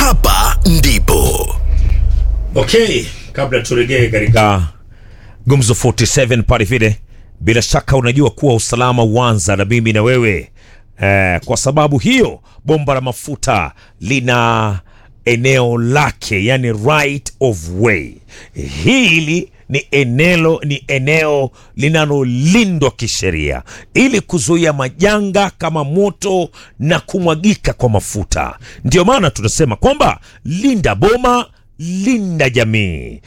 hapa ndipo Okay, kabla turejee katika Gumzo 47 pale vile, bila shaka unajua kuwa usalama huanza na mimi na wewe eh, kwa sababu hiyo bomba la mafuta lina eneo lake, yani right of way. Hili ni eneo, ni eneo linalolindwa kisheria ili kuzuia majanga kama moto na kumwagika kwa mafuta. Ndio maana tunasema kwamba linda boma linda jamii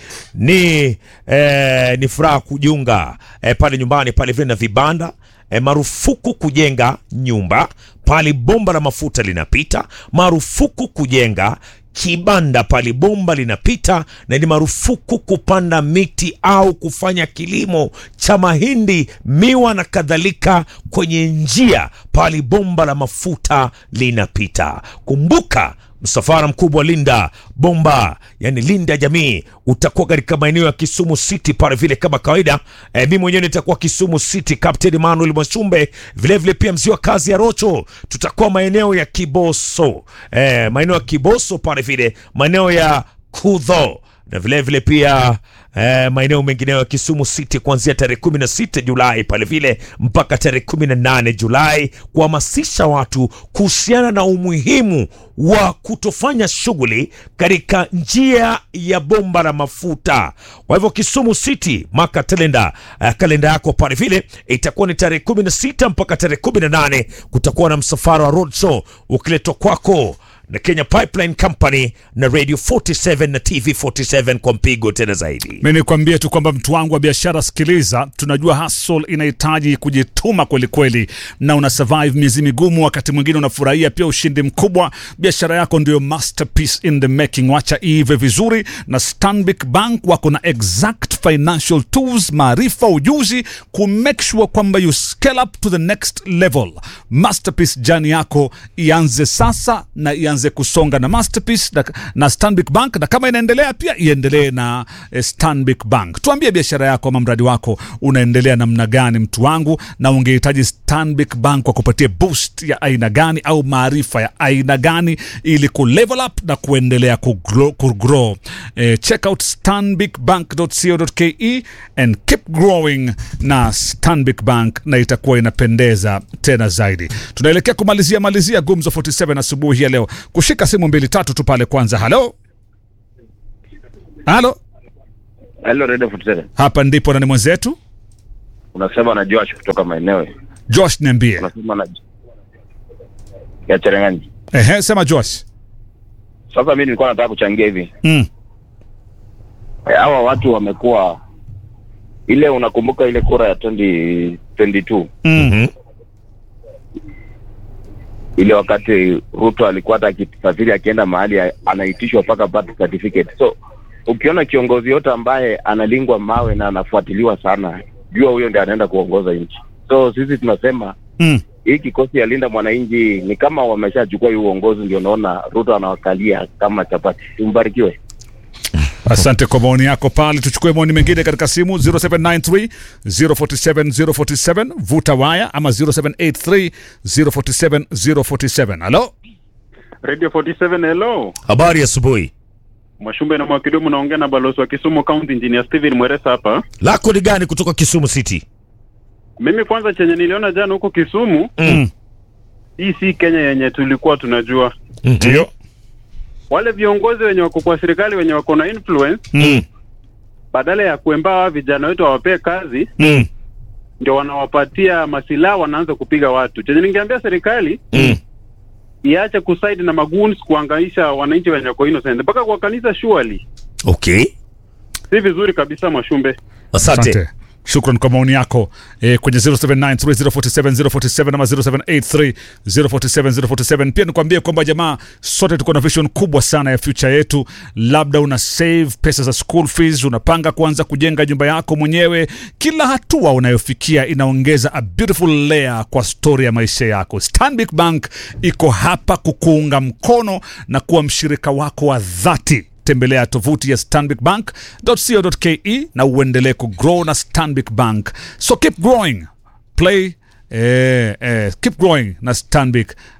ni eh, ni furaha kujiunga eh, pale nyumbani pale vile na vibanda eh, marufuku kujenga nyumba pale bomba la mafuta linapita marufuku kujenga kibanda pale bomba linapita na ni marufuku kupanda miti au kufanya kilimo cha mahindi miwa na kadhalika kwenye njia pale bomba la mafuta linapita kumbuka msafara mkubwa linda bomba yani linda jamii utakuwa katika maeneo ya kisumu city pale vile kama kawaida e, mi mwenyewe nitakuwa kisumu city captain emmanuel mwasumbe vilevile pia mzee wa kazi ya rocho tutakuwa maeneo ya kiboso e, maeneo ya kiboso pale vile maeneo ya kudho na vilevile vile pia eh, maeneo mengineyo ya Kisumu City kuanzia tarehe 16 Julai pale vile mpaka tarehe 18 Julai kuhamasisha watu kuhusiana na umuhimu wa kutofanya shughuli katika njia ya bomba la mafuta. Kwa hivyo Kisumu City maka kalenda uh, kalenda yako pale vile itakuwa ni tarehe 16 mpaka tarehe 18 kutakuwa na msafara wa roadshow ukiletwa kwako na Kenya Pipeline Company na Radio 47 na TV 47 kwa mpigo tena zaidi. Mi nikwambie tu kwamba mtu wangu wa biashara, sikiliza, tunajua hustle inahitaji kujituma kweli kweli, na una survive miezi migumu, wakati mwingine unafurahia pia ushindi mkubwa. Biashara yako ndio masterpiece in the making, wacha ive vizuri. Na Stanbic Bank wako na exact financial tools, maarifa, ujuzi ku make sure kwamba you scale up to the next level. Masterpiece jani yako ianze sasa na ianze kusonga na Masterpiece na, na Stanbic Bank, na kama inaendelea pia iendelee na eh, Stanbic Bank. Tuambie biashara yako ama mradi wako unaendelea namna gani, mtu wangu, na ungehitaji Stanbic Bank kwa kupatia boost ya aina gani au maarifa ya aina gani ili ku level up na kuendelea kugrow, kugrow. Eh, check out stanbicbank.co.ke and keep growing na Stanbic Bank, na itakuwa inapendeza tena zaidi. Tunaelekea kumalizia malizia Gumzo 47 asubuhi ya leo, kushika simu mbili tatu tu pale kwanza. Halo, halo, Hello Radio 47. hapa ndipo nani mwenzetu Unasema na Josh kutoka maeneo. Josh, niambie. Unasema na ya Cherengani. Ehe, sema Josh. Sasa mimi nilikuwa nataka kuchangia hivi. Mm. Eh, Hawa watu wamekuwa ile unakumbuka ile kura ya 2022 Mm. ile wakati Ruto alikuwa hata akisafiri akienda mahali a- anaitishwa mpaka birth certificate. So ukiona kiongozi yote ambaye analingwa mawe na anafuatiliwa sana, jua huyo ndiye anaenda kuongoza nchi. So sisi tunasema Mm. hii kikosi ya linda mwananchi ni kama wameshachukua hii uongozi, ndio naona Ruto anawakalia kama chapati. Tumbarikiwe. Asante kwa maoni yako pale. Tuchukue maoni mengine katika simu 0793 047 047, vuta waya ama 0783 047 047. Halo, Radio 47 hello. Habari asubuhi, Mwashumbe na Mwakidumu naongea na balozi wa Kisumu County Engineer Steven Mweresa hapa. lako ni gani kutoka Kisumu City? Mimi kwanza chenye niliona jana huko Kisumu, Mm. hii si Kenya yenye tulikuwa tunajua. ndio Wale viongozi wenye wako kwa serikali wenye wako na influence, Mm. badala ya kuemba hawa vijana wetu wawapee kazi, Mm. ndio wanawapatia masilaha, wanaanza kupiga watu. Chenye ningeambia serikali Mm. iache kusaidi na magoons kuangaisha wananchi wenye wako innocent mpaka kwa kanisa surely. Okay, Si vizuri kabisa Mwashumbe. asante. asante. Shukran kwa maoni yako eh, kwenye 0793047047 ama 0783047047. Pia nikwambie kwamba jamaa, sote tuko na vision kubwa sana ya future yetu. Labda una save pesa za school fees, unapanga kuanza kujenga nyumba yako mwenyewe. Kila hatua unayofikia inaongeza a beautiful layer kwa story ya maisha yako. Stanbic Bank iko hapa kukuunga mkono na kuwa mshirika wako wa dhati tembelea tovuti ya stanbicbank.co.ke na uendelee kugrow na Stanbic Bank. So keep growing, play eh, eh, keep growing na Stanbic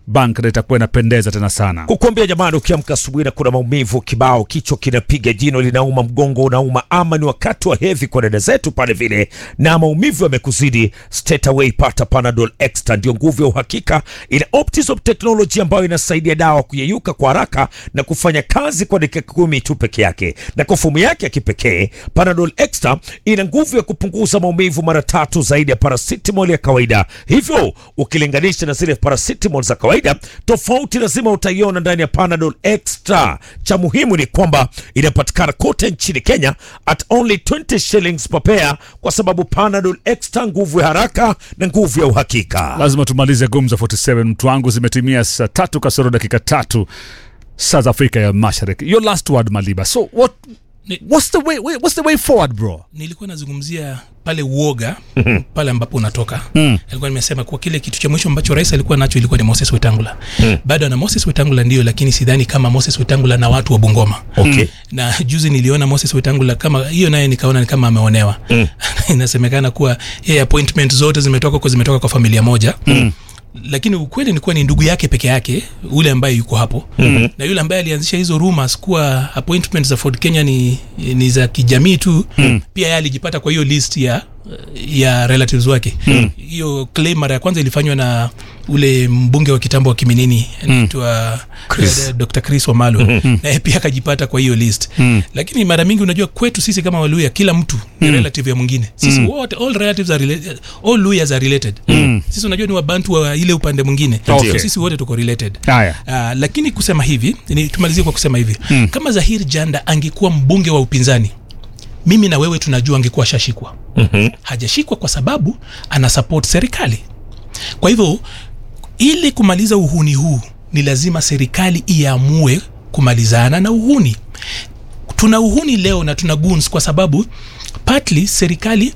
bank na itakuwa inapendeza tena sana. kukuambia jamani, ukiamka asubuhi na kuna maumivu kibao, kichwa kinapiga, jino linauma, mgongo unauma, ama ni wakati wa hedhi kwa dada zetu pale vile, na maumivu yamekuzidi, straight away pata Panadol Extra, ndio nguvu ya uhakika. Ina Optizop technology ambayo inasaidia dawa kuyeyuka kwa haraka na kufanya kazi kwa dakika kumi tu peke yake, na kwa fomu yake ya kipekee Panadol Extra ina nguvu ya kupunguza maumivu mara tatu zaidi ya paracetamol ya kawaida. Hivyo ukilinganisha na zile paracetamol za kawaida, tofauti lazima utaiona ndani ya Panadol Extra. Cha muhimu ni kwamba inapatikana kote nchini Kenya at only 20 shillings per pair, kwa sababu Panadol Extra, nguvu ya haraka na nguvu ya uhakika. Lazima tumalize Gumzo 47 mtu wangu, zimetimia saa tatu kasoro dakika tatu saa za Afrika ya Mashariki. Your last word Maliba. So what Ni- what's the way what's the way forward bro? nilikuwa nazungumzia pale uoga pale ambapo unatoka mm. alikuwa nimesema kuwa kile kitu cha mwisho ambacho rais alikuwa nacho ilikuwa ni Moses Wetangula mm. bado ana Moses Wetangula ndio, lakini sidhani kama Moses Wetangula na watu wa Bungoma Okay. na juzi niliona Moses Wetangula kama hiyo, naye nikaona ni kama ameonewa mm. inasemekana kuwa yeye appointment zote zimetoka kwa zimetoka kwa familia moja mm lakini ukweli ni kuwa ni ndugu yake peke yake ule ambaye yuko hapo mm-hmm. na yule ambaye alianzisha hizo rumors kuwa appointment za Ford Kenya ni, ni za kijamii tu mm. pia yeye alijipata kwa hiyo list ya ya relatives wake hiyo mm. claim mara ya kwanza ilifanywa na ule mbunge wa kitambo wa Kiminini anaitwa Chris. eh, Dr. Chris Wamalo mm-hmm. naye pia akajipata kwa hiyo list mm. lakini mara mingi unajua kwetu sisi kama Waluya kila mtu ni relative ya mwingine sisi wote all relatives are related all Luyas are related sisi unajua ni wabantu wa ile upande mwingine Okay. so sisi wote tuko related Haya. Uh, lakini kusema hivi ni tumalizie kwa kusema hivi mm. kama Zahir Janda angekuwa mbunge wa upinzani mimi na wewe tunajua angekuwa shashikwa mm-hmm. hajashikwa kwa sababu ana support serikali kwa hivyo ili kumaliza uhuni huu ni lazima serikali iamue kumalizana na uhuni tuna uhuni leo na tuna goons kwa sababu partly serikali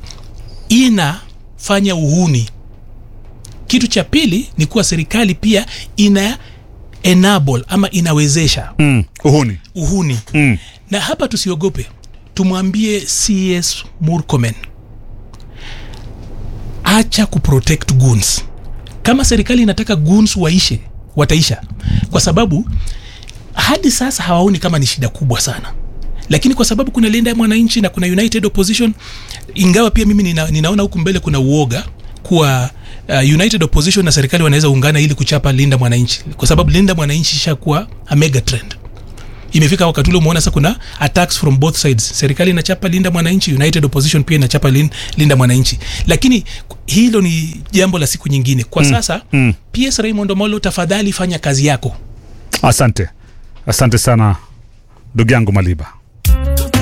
inafanya uhuni kitu cha pili ni kuwa serikali pia ina enable ama inawezesha Mm. Uhuni. uhuni Mm. na hapa tusiogope tumwambie cs murkomen acha kuprotect goons kama serikali inataka goons waishe wataisha kwa sababu hadi sasa hawaoni kama ni shida kubwa sana lakini kwa sababu kuna linda ya mwananchi na kuna united opposition ingawa pia mimi nina, ninaona huku mbele kuna uoga kuwa uh, united opposition na serikali wanaweza ungana ili kuchapa linda mwananchi kwa sababu linda mwananchi ishakuwa a mega trend imefika wakati ule umeona sasa kuna attacks from both sides serikali inachapa linda mwananchi united opposition pia inachapa lin, linda mwananchi lakini hilo ni jambo la siku nyingine kwa sasa mm. ps raymond omolo tafadhali fanya kazi yako Asante. Asante sana ndugu yangu Maliba.